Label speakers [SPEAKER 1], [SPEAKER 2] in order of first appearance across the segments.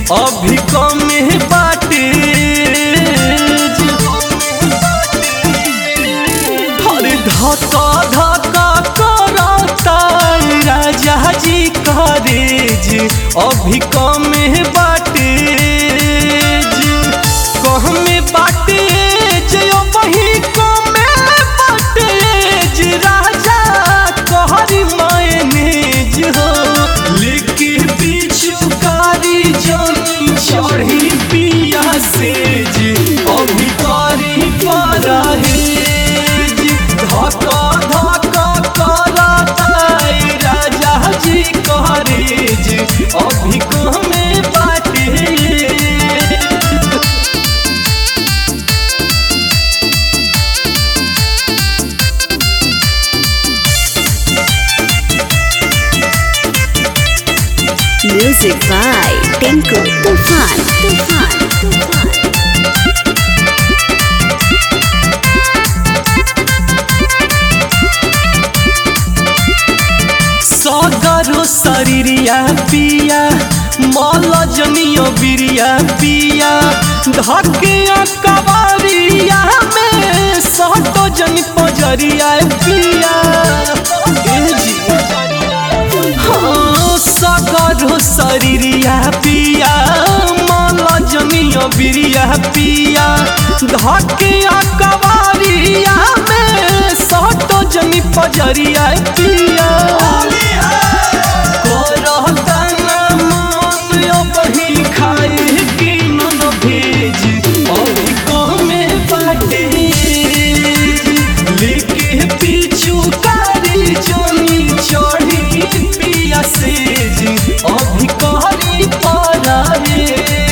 [SPEAKER 1] अभी कमे बाटे अरे धक्का धक्का करता राजा जी करेज अभी कमे बाटे कहमे बाटे जे वही कमे बाटे राजा कहरी मायनेज हो लेके बिचु कारी जमी चढ़ी पिया से जे अभी करी परहेज धक्का धक्का करता राजा जी करेज अभी कमे बाटे
[SPEAKER 2] Music by Tinku Tufan. Tufan. Tufan.
[SPEAKER 1] सगरो शरीरिया पिया मल जनियो बिरिया पिया धकिया कबारिया में सटो जन पजरिया पिया ए जी हाँ, सगरो शरीरिया पिया मल जनियो बिरिया पिया धकिया कबारिया में सटो जन पजरिया पिया अभी कहरी पड़ा रे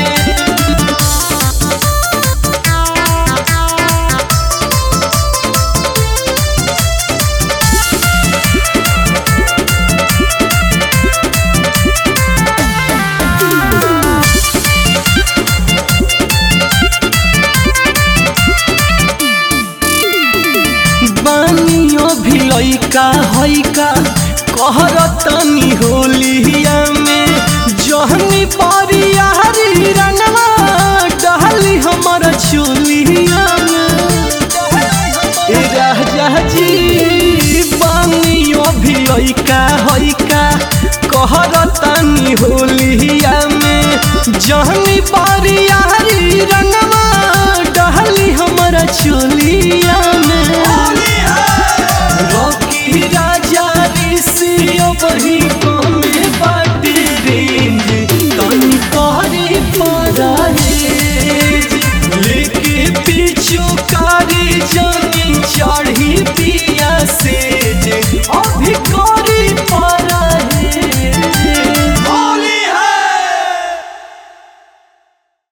[SPEAKER 1] बानियो भी लइका हइका कहरतनी होलिया में जहनी परियारी रंगवा डहली हमर चोलिया में ए राजा जी बानियो भी लइका हइका कहरतनी होलिया में जहनी परियारी रंगवा डहली हमर चोलिया में रोकी राजा ऋषियो बही कमे बाटे रेंज तनी करी परहेज लेके पीछू कारी जन